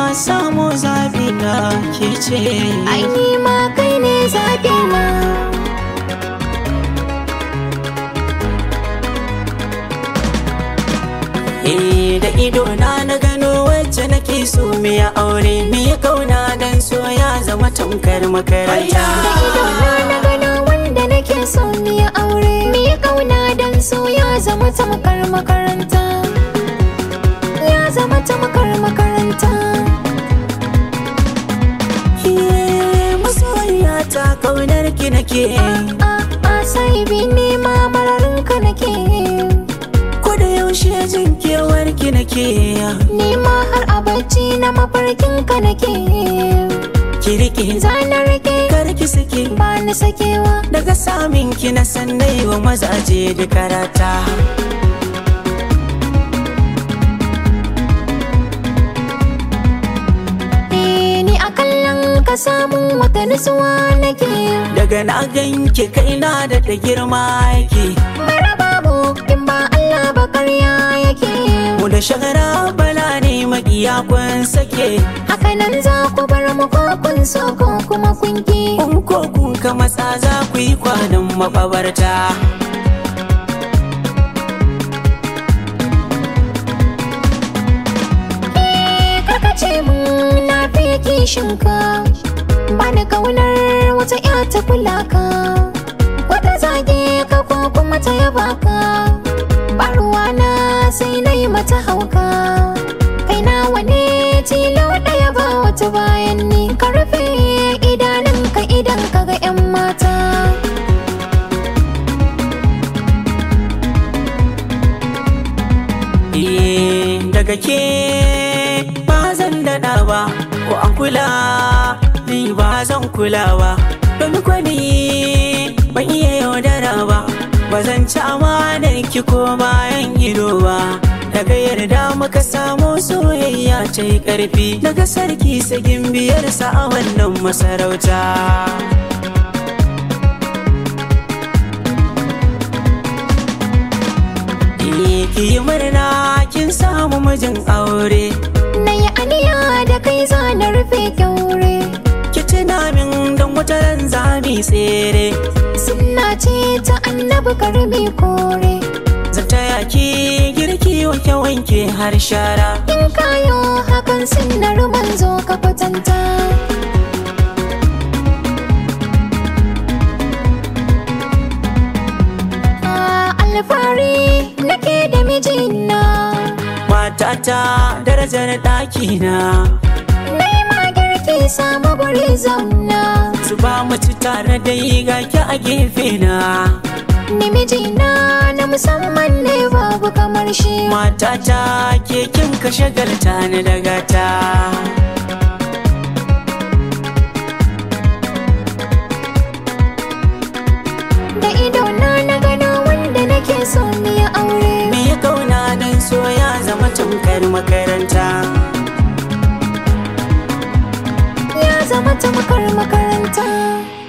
samu zabi na ke ce ai ni ma kai ne zaɓi na Eh da ido na na gano wacce nake so me ya aure me ya kauna dan so ya zama tamkar makaranta da ido na na gano wanda nake so ni ya aure mi kauna dan so ya zama tamkar makaranta ya zama tamkar makaranta Eh, masoyiya ta kaunar ki nake a a sai bi ne ma mararin ka nake ko da yaushe jin kewar ki nake ni ma har a bacci na mafarkin ka nake ki rike zanar rike kar ki sake ba ni sakewa daga samin ki na sannai wa mazaje da karata Eh, ni a kallon ka samun wata nutsuwa nake daga na ganki kaina da da girma yake mara babu in ba Allah ba karya yake mu da shagara bala ne makiya kun sake haka nan za ku bar mu ko kun so ko kuma kun ki kun ko kun ka matsa za ku yi kwanan mababarta Eh, karka ce mun na fi kishin ka ba ni kaunar wata ya ta kula ka wata zage ka ko kuma ta yaba ka ba ruwa na sai na yi mata hauka kai nawa ne tilo ɗaya ba wata bayan ni ka rufe idanunka idan ka ga 'yan mata Eh, daga ke ba zan daɗa ba ko an kula ni ba zan kula ba domin kwani ban iya yaudara ba ba zan ci amanar ki ko bayan ido ba daga yarda muka samu soyayya ta yi ƙarfi daga sarki sagin biyarsa a wannan masarauta Eh, ki yi murna kin samu mijin aure na yi aniya da kai za na rufe kyaure ki tuna min don wata ran za mu yi tsere sunna ce ta annabi karbi kore zan taya ki girki wanke wanke har shara in kayo hakan sunnar manzo ka kwatanta Ah, alfahari nake da mijina matata darajar ɗakina na yi ma girki samu guri zauna su ba mu ci tare da yi gaki a gefe na ni mijina na musamman ne babu kamar shi matata ke kin ka shagalta ni daga ta da idona na gano wanda nake so ni ya aure me ya kauna dan so ya zama tamkar makaranta ya zama tamkar makaranta